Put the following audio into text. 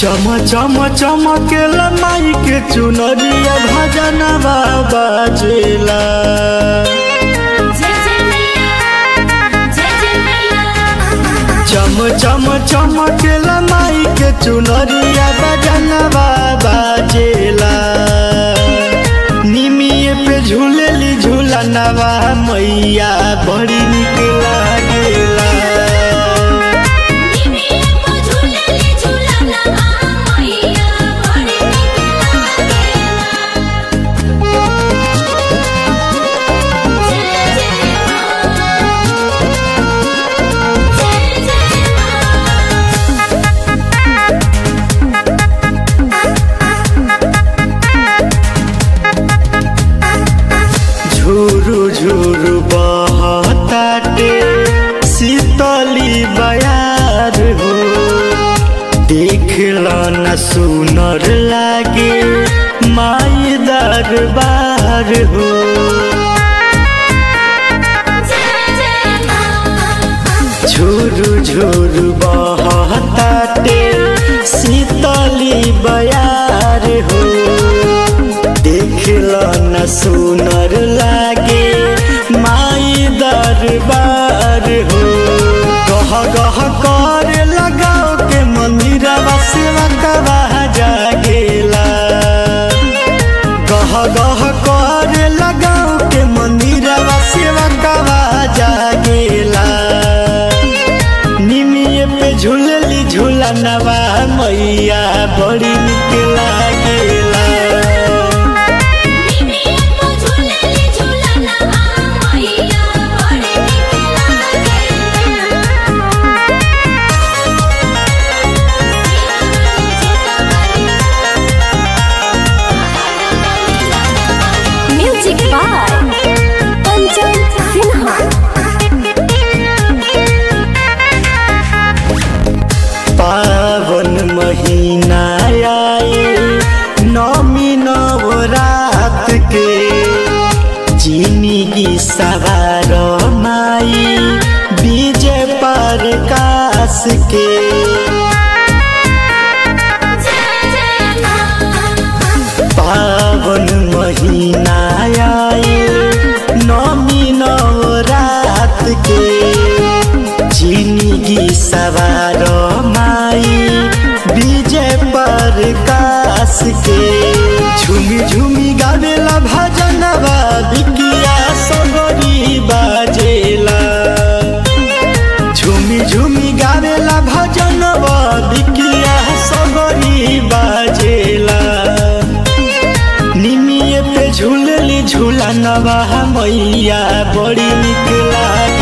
चम चम चमकेला माई के चुनरिया भजन बाबा जेला जय जय मैया जय जय मैया चम चम चमकेला माई के चुनरिया भजन बाबा जेला निमिये पे झूलेली झूलनवा मैया बड़ी निक लागेला निमिया को झूलेली झूलना मैया बड़ी निक लागेला जय जय मां जय जय झुरु झुरु बहताटे शीतली बयार हो देखला न सुनर लागे माई दरबार हो जय जय मां झुरु झुरु बहताटे शीतली बयार हो देखला न सुनर लागे माई दरबार हो गह गह कर लगाओ के मंदिरवा सेवा कवा जागेला गह गह कर लगाओ के मंदिरवा सेवा कवा जागेला निमिये पे झूलली झूलनवा मैया बड़ी निक लागेला निमिया को झूलेली झूलना मैया बड़ी निक लागेला म्यूजिक बाय पंचम सिन्हा पावन महीना आए नौमी नवरात के जिंदगी सवार माई विजय प्रकाश के जय जय मां पावन महीना आए नौमी नवरात के जिंदगी सवार माई विजय प्रकाश के झूमी झूमी गावेला भजनवा बिकिया सगरी बाजेला झूमी झूमी गावेला भजनवा बिकिया सगरी बाजेला निमिये पे झूलली झूलनवा मैया बड़ी निक लागे